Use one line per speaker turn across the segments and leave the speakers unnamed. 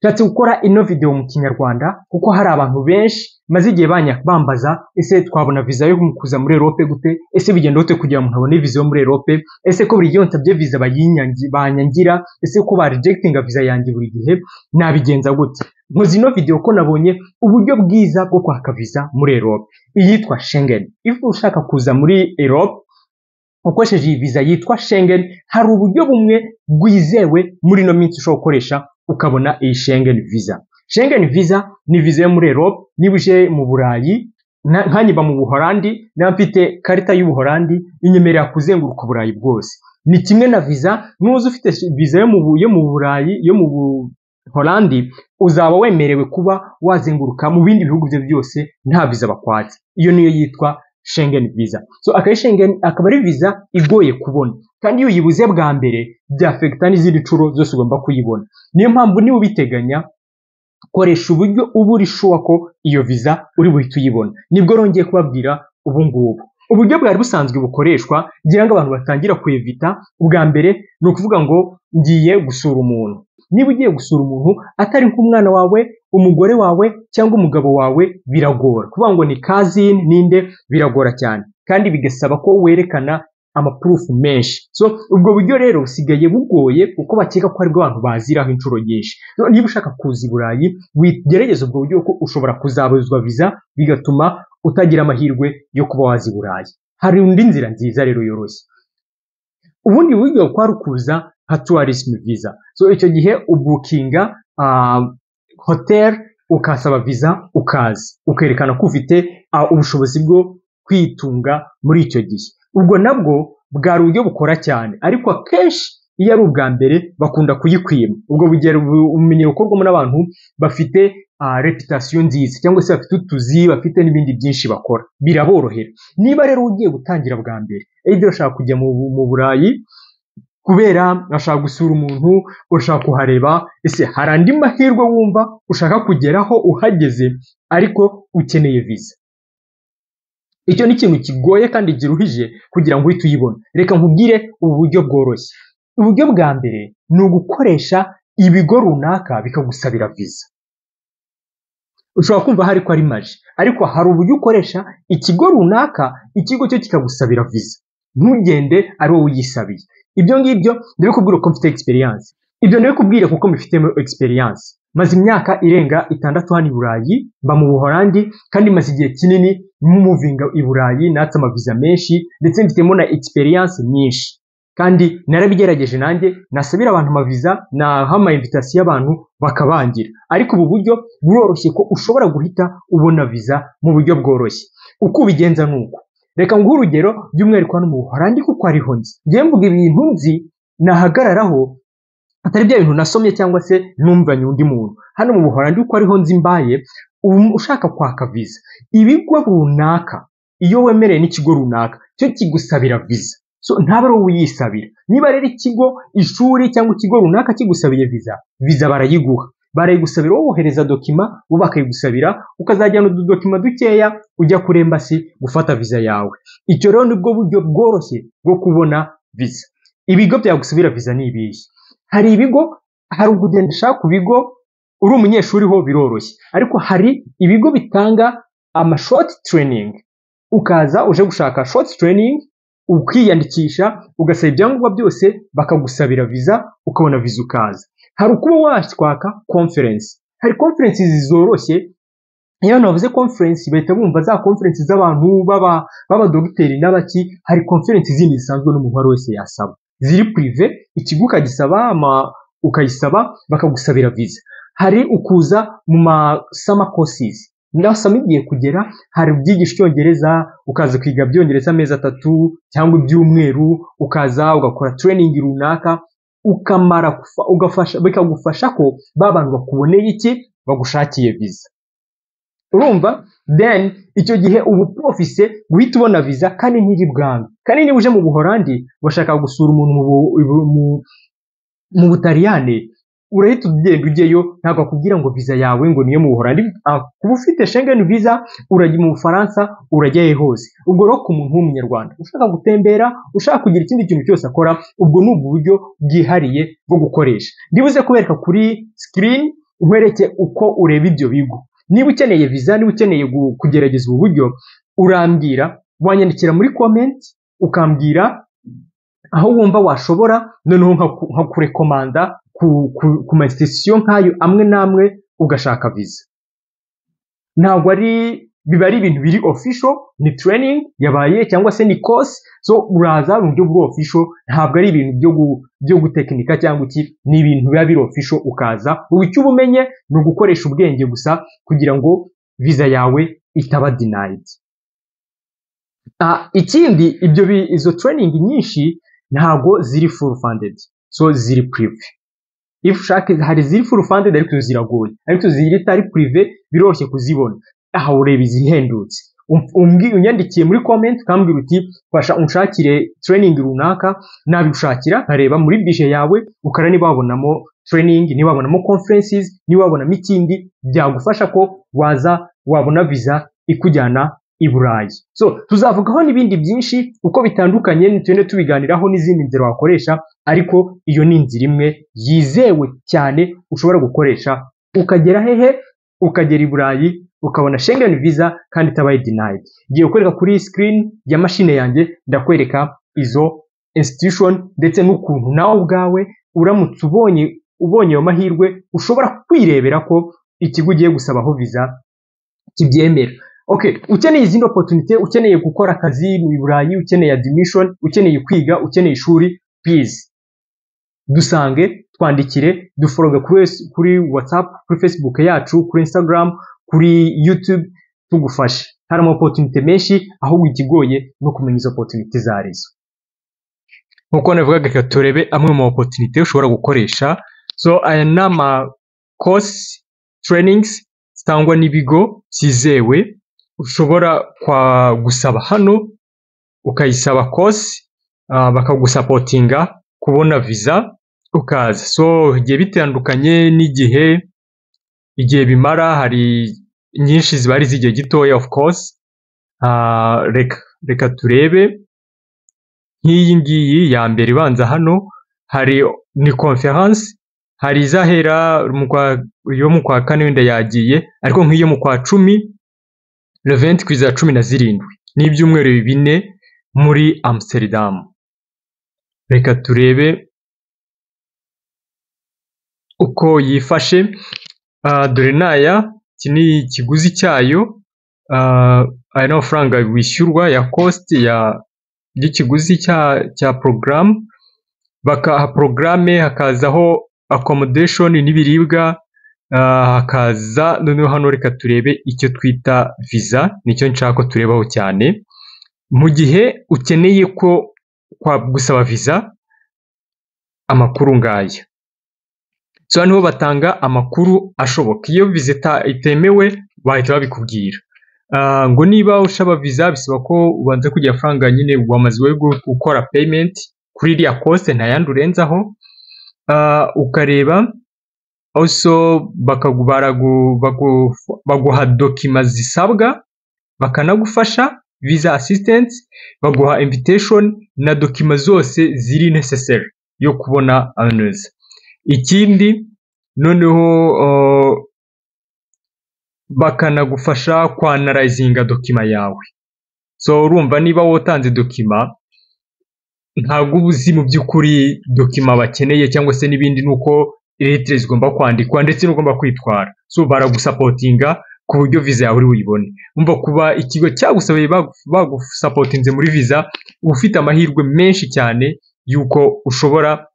Nshatse gukora ino video mu kinyarwanda kuko hari abantu benshi maze igihe bambaza ese twabona viza yo kuza muri Europe gute ese bigenda gute kugira ngo nkabone viza yo muri Europe ese ko buri gihe nsabye viza banyangira ese ko ba rejectinga viza yanjye buri gihe nabigenza gute nkoze ino video ko nabonye uburyo bwiza bwo kwaka viza muri Europe iyitwa Schengen ifu ushaka kuza muri Europe ukoresheje iyi viza yitwa Schengen hari uburyo bumwe bwizewe muri ino minsi ushobora gukoresha ukabona iyi Schengen visa Schengen visa ni viza yo muri Europe niba uje mu Burayi nkanyiba mu Buholandi naba mfite karita y'Ubuholandi inyemerera kuzenguruka Uburayi bwose ni kimwe na viza nuza ufite viza yo mu yo mu Burayi yo mu Buholandi uzaba wemerewe kuba wazenguruka mu bindi bihugu byo byose nta viza bakwatse iyo niyo yitwa Schengen visa so akaba Schengen akaba ari viza igoye kubona kandi iyo uyibuze bwa mbere byafekita n'izindi nshuro zose ugomba kuyibona niyo mpamvu niba ubiteganya koresha uburyo uba uri shuwa ko iyo viza uri buhite uyibona nibwo rongeye kubabwira ubu ngubu uburyo bwari busanzwe bukoreshwa ngira ngo abantu batangira kuyevita ubwa mbere ni ukuvuga ngo ngiye gusura umuntu niba ugiye gusura umuntu atari nk'umwana wawe umugore wawe cyangwa umugabo wawe biragora kuvuga ngo ni kazini ninde biragora cyane kandi bigasaba ko werekana amapurufu menshi so ubwo buryo rero busigaye bugoye kuko bakeka ko aribwo abantu baziraho inshuro nyinshi niba ushaka kuza i burayi wigerageza ubwo buryo ko ushobora kuzabuzwa viza bigatuma utagira amahirwe yo kuba waza i burayi hari indi nzira nziza rero yoroshye ubundi buryo kwari ukuza nka tourism visa so icyo gihe ubukinga hotel ukasaba viza ukaza ukerekana ko ufite ubushobozi bwo kwitunga muri icyo gihe ubwo nabwo bwari uburyo bukora cyane ariko akenshi iyo ari ubwa mbere bakunda kuyikwima ubwo bugera ubumenyi bukorwamo n'abantu bafite reputasiyo nziza cyangwa se bafite utuzi bafite n'ibindi byinshi bakora biraborohera niba rero ugiye gutangira bwa mbere ejo urashaka kujya mu burayi kubera urashaka gusura umuntu urashaka kuhareba ese hari andi mahirwe wumva ushaka kugeraho uhageze ariko ukeneye viza icyo ni ikintu kigoye kandi giruhije kugira ngo uhite uyibona reka nkubwire ubu buryo bworoshye uburyo bwa mbere ni ugukoresha ibigo runaka bikagusabira viza ushobora kumva hari ko ari maji ariko hari uburyo ukoresha ikigo runaka ikigo cyo kikagusabira viza ntugende ari wowe uyisabiye ibyo ngibyo ndabikubwira ko mfite egisperiyanse ibyo ndabikubwira kuko mbifitemo egisperiyanse maze imyaka irenga itandatu hano i burayi mba mu buholandi kandi maze igihe kinini muvinga i burayi natse amaviza menshi ndetse mfitemo na egisperiyanse nyinshi kandi narabigerageje nanjye nasabira abantu amaviza naha amayimvitasiyo y'abantu bakabangira ariko ubu buryo buroroshye ko ushobora guhita ubona viza mu buryo bworoshye uko ubigenza ni uko reka nguhe urugero by'umwihariko hano mu buholandi kuko ariho nzi ngewe mvuga ibintu nzi nahagararaho atari bya bintu nasomye cyangwa se numvanye undi muntu hano mu buholandi kuko ariho nzi mbaye ushaka kwaka viza ibigo runaka iyo wemerewe n'ikigo runaka cyo kigusabira viza so ntabwo ari wowe uyisabira niba rero ikigo ishuri cyangwa ikigo runaka kigusabiye viza viza barayiguha barayigusabira wohereza dokima bo bakayigusabira ukazajyana ududokima dukeya ujya kuri embasi gufata viza yawe icyo rero nibwo buryo bworoshye bwo kubona viza ibigo byagusabira viza ni ibihe hari ibigo hari ukugenda ushaka ku bigo uri umunyeshuri ho biroroshye ariko hari ibigo bitanga amashoti tereyiningi ukaza uje gushaka shoti tereyiningi ukiyandikisha ugasaba ibyangombwa byose bakagusabira viza ukabona viza ukaza hari ukuba watwaka konferensi hari konferensi zoroshye iyo abantu bavuze konferensi bahita bumva za konferensi z'abantu b'abadogiteri n'abaki hari konferensi zindi zisanzwe n'umuntu uwo wese yasaba ziri purive ikigo ukagisaba ukayisaba bakagusabira viza hari ukuza mu masama kosizi ndasaba igiye kugera hari ubyigisha icyongereza ukaza kwiga byongereza amezi atatu cyangwa ibyumweru ukaza ugakora tereyiningi runaka ukamara ugafasha bikagufasha ko ba bantu bakuboneye iki bagushakiye viza urumva then icyo gihe uba uporofise guhita ubona viza kandi ntiri bwangu kandi niba uje mu buholandi bashaka gusura umuntu mu butaliyane urahita ugenda ujyayo ntabwo akubwira ngo viza yawe ngo niyo mu buholandi kuba ufite shengeni viza urajya mu bufaransa urajyayo hose ubwo rero ku muntu w'umunyarwanda ushaka gutembera ushaka kugira ikindi kintu cyose akora ubwo ni uburyo bwihariye bwo gukoresha ndibuze kubereka kuri sikirini nkwereke uko ureba ibyo bigo niba ukeneye viza niba ukeneye gu- kugerageza ubu buryo urambwira wanyandikira muri komenti ukambwira aho wumva washobora noneho nkaku- nkakurekomanda ku, ku, ku ma institution nk'ayo amwe n'amwe ugashaka viza ntabwo ari biba ari ibintu biri official ni training yabaye cyangwa se ni course so uraza mu buryo buri official ntabwo ari ibintu byo gu, byo gutekinika cyangwa iki ni ibintu biba biri official ukaza ubu icyo uba umenye ni ugukoresha ubwenge gusa kugira ngo viza yawe itaba denied Ah, ikindi ibyo bi- izo training nyinshi ntabwo ziri full funded so ziri prive if ushaka hari iziri full funded ariko izo ziragoye ariko izo ziri itari prive biroroshye kuzibona aha ureba izihendutse Um- umbwi- unyandikiye muri comment ukambwira uti fasha unshakire training runaka nabigushakira nkareba muri bije yawe ukara niba wabonamo training niba wabonamo conferences niba wabonamo ikindi byagufasha ko waza wabona visa ikujyana i Burayi so tuzavugaho n'ibindi byinshi uko bitandukanye tugende tubiganiraho n'izindi nzira wakoresha ariko iyo ni inzira imwe yizewe cyane ushobora gukoresha ukagera hehe ukagera i burayi ukabona Schengen visa kandi itabaye denied ngiye kukwereka kuri iyi screen ya mashine yanjye ndakwereka izo institution ndetse n'ukuntu nawe ubwawe uramutse ubonye ubonye ayo mahirwe ushobora kwirebera ko ikigo ugiye gusabaho visa kibyemera okay ukeneye izindi opportunity ukeneye gukora akazi mu burayi ukeneye admission ukeneye kwiga ukeneye ishuri please dusange twandikire duforoge kuri, kuri whatsapp kuri facebook yacu kuri instagram kuri youtube tugufashe hari ama opportunity menshi ahubwo ikigoye no kumenya izo opportunity izo ari zo nk'uko navugaga reka turebe amwe mu ma opportunity ushobora gukoresha so aya ni ama course trainings zitangwa n'ibigo byizewe ushobora kwa gusaba hano ukayisaba kosi ah, bakagusapotinga kubona viza ukaza so igihe bitandukanye n'igihe igihe bimara hari nyinshi ziba ari iz'igihe gitoya of course Ah, reka reka turebe nk'iyi ngiyi ya mbere ibanza hano hari ni conference hari izahera mu kwa iyo mu kwa kane wenda yagiye ariko nk'iyo mu kwa cumi reventi ku iza cumi na zirindwi ni ibyumweru bine muri amsterdam reka turebe uko yifashe Ah, dore n'aya iki ni ikiguzi cyayo Ah, aya ni amafaranga wishyurwa ya kositi ya y'ikiguzi cya cya porogaramu bakaha porogaramu hakazaho accommodation n'ibiribwa ah, hakaza noneho hano reka turebe icyo twita visa nicyo nshaka ko turebaho cyane mu gihe ukeneye ko kwa gusaba visa amakuru ngaya so hano niho batanga amakuru ashoboka iyo visa ita- itemewe bahita babikubwira Ah, ngo niba ushaba visa bisaba ko ubanza kugira amafaranga nyine wamaze gukora payment kuri iriya kose ntayandi urenzaho Ah, ukareba also bakagu- baragu- bagu- baguha dokima zisabwa bakanagufasha visa assistance baguha invitation na dokima zose ziri necessary yo kubona aneza ikindi noneho uh, bakanagufasha kwanarayizinga dokima yawe so urumva niba wotanze dokima ntabwo uba uzi mu by'ukuri dokima bakeneye cyangwa se n'ibindi ni uko letire zigomba kwandikwa ndetse n'ugomba kwitwara so baragusapotinga ku buryo viza yawe uri buyibone umva kuba ikigo cyagusabiye bagu- bagusapotinze muri viza uba ufite amahirwe menshi cyane y'uko ushobora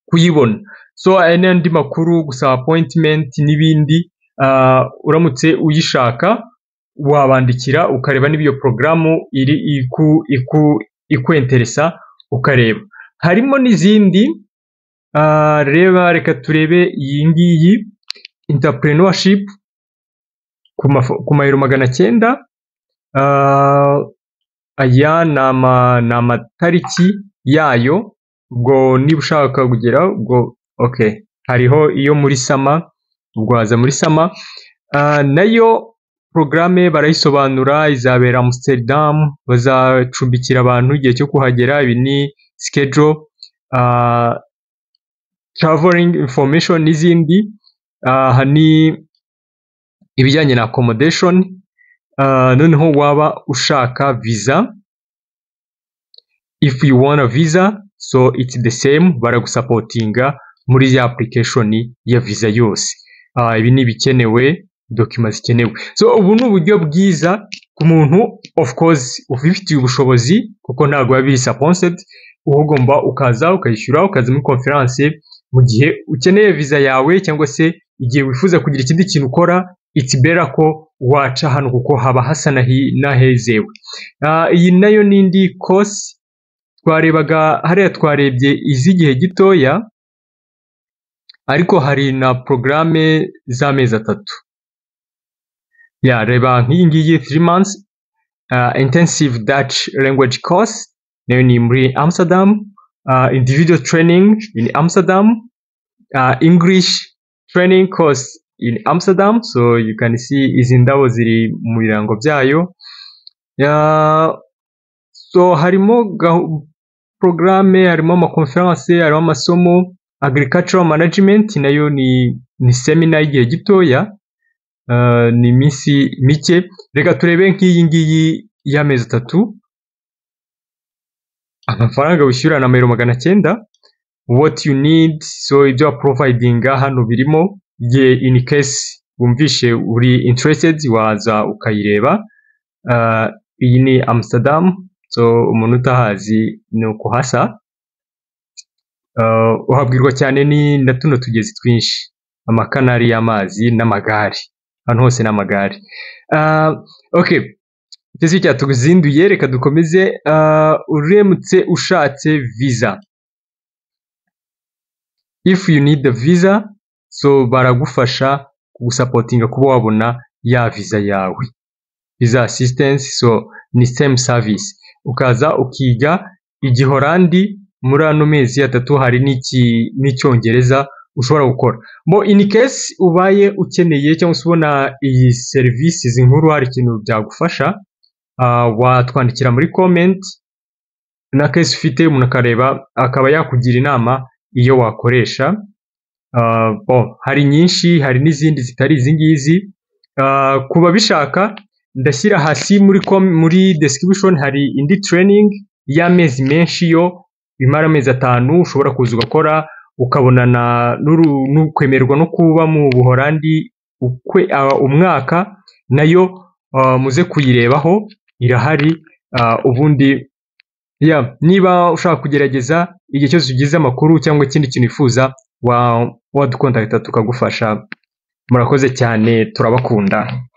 kuyibona so aya ni andi makuru gusaba appointment n'ibindi ah, uramutse uyishaka wabandikira ukareba niba iyo porogaramu iri iku, iku, ikwenteresa ukareba harimo n'izindi Ah, reba reka turebe iyi ngiyi entrepreneurship ku maf- ku mayero magana cyenda Ah, aya ni ama- ni amatariki yayo ubwo niba ushaka kugera ubwo okay hariho iyo muri sama ubwo waza muri sama Ah, nayo porogaramu barayisobanura izabera amsterdam bazacumbikira abantu igihe cyo kuhagera ibi ni schedule ah, traveling information n'izindi aha ni ibijyanye na accommodation ah, noneho waba ushaka visa if you want a visa so it's the same baragusapotinga muri ya application ya visa yose Ah, ibi ni ibikenewe dokima zikenewe so ubu ni uburyo bwiza ku muntu of course ubifitiye ubushobozi kuko ntabwo biba biri sponsored uba ugomba ukaza ukayishyura ukaza muri conference mu gihe ukeneye visa yawe cyangwa se igihe wifuza kugira ikindi kintu ukora it's better ko waca hano kuko haba hasa nahi- n'ahezewe Ah, iyi nayo ni indi kosi twarebaga hariya twarebye iz'igihe gitoya ariko hari na porogaramu z'amezi atatu ya reba nk'iyi ngiyi three months uh, intensive Dutch language course nayo ni muri Amsterdam uh, individual training in Amsterdam uh, English training course in Amsterdam so you can see izi ndabo ziri mu birango byayo yeah, so harimo gahu- programme harimo amakonferanse harimo amasomo agricultural management nayo ni ni semina y'igihe gitoya ah, ni iminsi mike reka turebe nk'iyi ngiyi y'amezi atatu amafaranga wishyura ni amayero magana cyenda what you need so ibyo waprovidinga hano birimo igihe in case wumvishe uri interested waza ukayireba Ah, iyi ni amsterdam so umuntu utahazi ni uko hasa Uh, uhabwirwa cyane ni na tuno tugezi twinshi amakanari y'amazi n'amagare ahantu hose n'amagare Ah, okay igitezo cyatuzinduye reka dukomeze Ah, uramutse ushatse visa if you need the visa so baragufasha kugusapotinga kuba wabona ya visa yawe visa assistance so ni same service ukaza ukiga igihorandi muri ano mezi atatu hari n'iki- n'icyongereza ushobora gukora mo in case ubaye ukeneye cyangwa se ubona iyi serivisi nkuru hari ikintu byagufasha ah, watwandikira muri comment na case ufite umuntu akareba akaba yakugira inama iyo wakoresha Ah, bon, hari nyinshi hari n'izindi zitari izi ngizi Ah, ku babishaka ndashyira hasi muri com- muri description hari indi training y'amezi menshi yo bimara amezi atanu ushobora kuza ugakora ukabonana n'uru- n'ukwemerwa no kuba mu buhorandi ukwe, ah, umwaka nayo ah, muze kuyirebaho irahari ah, ubundi ya niba ushaka kugerageza igihe cyose ugize amakuru cyangwa ikindi kintu wifuza wa- wadukontakita tukagufasha murakoze cyane turabakunda